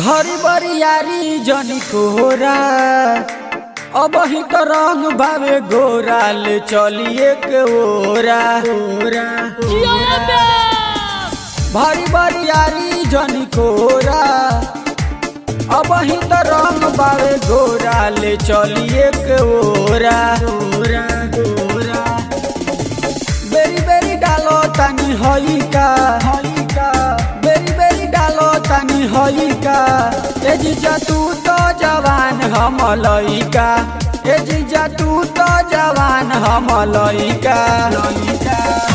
भरी बरियारी जनी कोहरा अब ही तो रंग भावे गोरा ले चलिए के ओरा ओरा भरी बरियारी जनी कोहरा अब ही तो रंग भावे गोरा ले चलिए के ओरा ओरा ओरा बेरी बेरी डालो तनी हई का हई का बेरी बेरी डालो तनी हई का ए जीजा तू तो जवान हम लइका ए जीजा तू तो जवान हम लइका लइका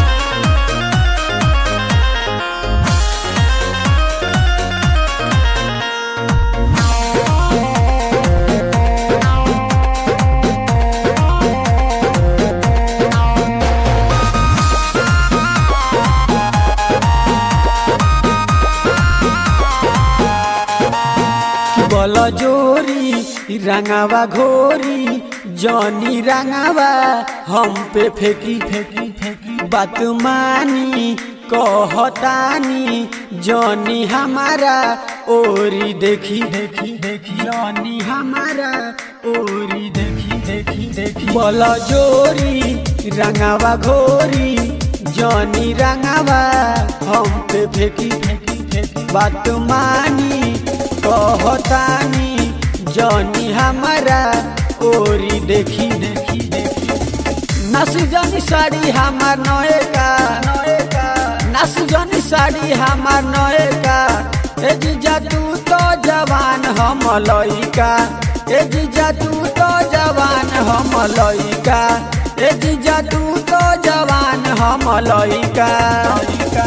बल जोरी रंगावा घोरी जनी रंगावा हम पे फेंकी फेंकी फेंकी बात मानी कहतानी जनी हमारा ओरी देखी देखी देखी जनी हमारा ओरी देखी देखी देखी बल जोरी रंगावा घोरी जनी रंगावा हम पे फेंकी फेंकी फेंकी बात मानी कहतानी जनी हमारा ओरी देखी देखी देखी नस जनी साड़ी हमार नए का नए का नस जनी साड़ी हमार नए का ए जीजा तू तो जवान हम लइका ए जीजा तू तो जवान हम लइका ए जीजा तू तो जवान हम लइका लइका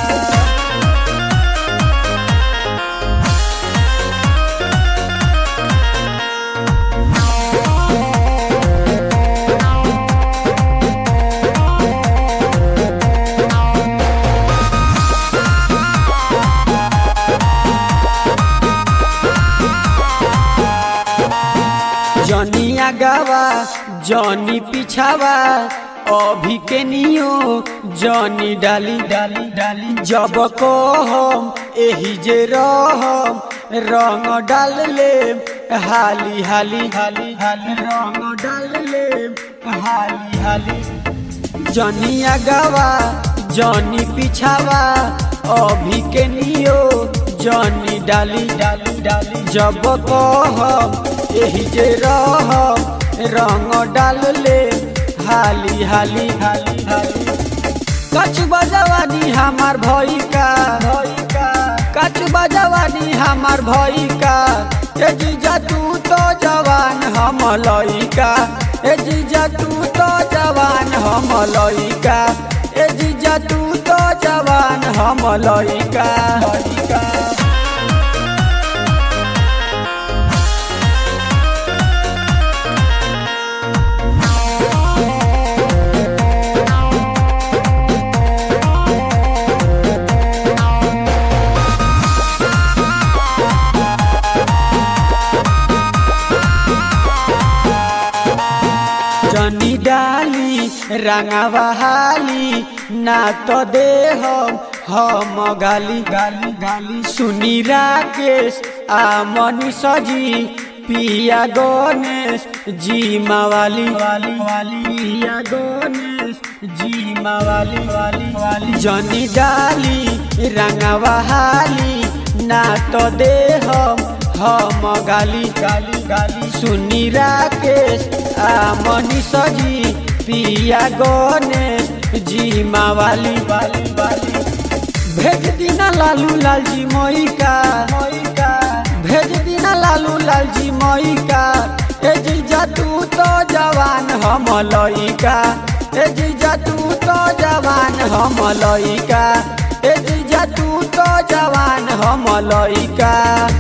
जनिया गावा जनी पिछावा अभी के नियो जनी डाली डाली डाली जब को हम एही जे रहम रंग डाल ले हाली हाली हाली हाली रंग डाल ले हाली हाली जनिया गावा जनी पिछावा अभी के नियो जनी डाली डाली डाली जब को हम एही जे रह रंग डाल ले हाली हाली हाली हाली कछ बजवानी हमार भई का भई का कछ बजवानी हमार भई का ए जीजा तू तो जवान हम लइका ए जीजा तू तो जवान हम लइका ए जीजा तू तो जवान हम लइका लइका जनी डाली रंगावा हाली ना तो दे हम हम गाली गाली गाली सुनी राकेश आ मनी सजी पिया गणेश जी मावाली वाली वाली पिया गणेश जी मावाली वाली वाली जनी डाली रंगावा हाली ना तो दे हम हम गाली गाली गाली सुनी राकेश आ मनी सजी पिया गणेश जी मावाली वाली वाली भेज दीना लालू लाल जी मई का मई का भेज दीना लालू लाल जी मई का ए जीजा तू तो जवान हम लइका ए जीजा तू तो जवान हम लइका ए जीजा तू तो जवान हम लइका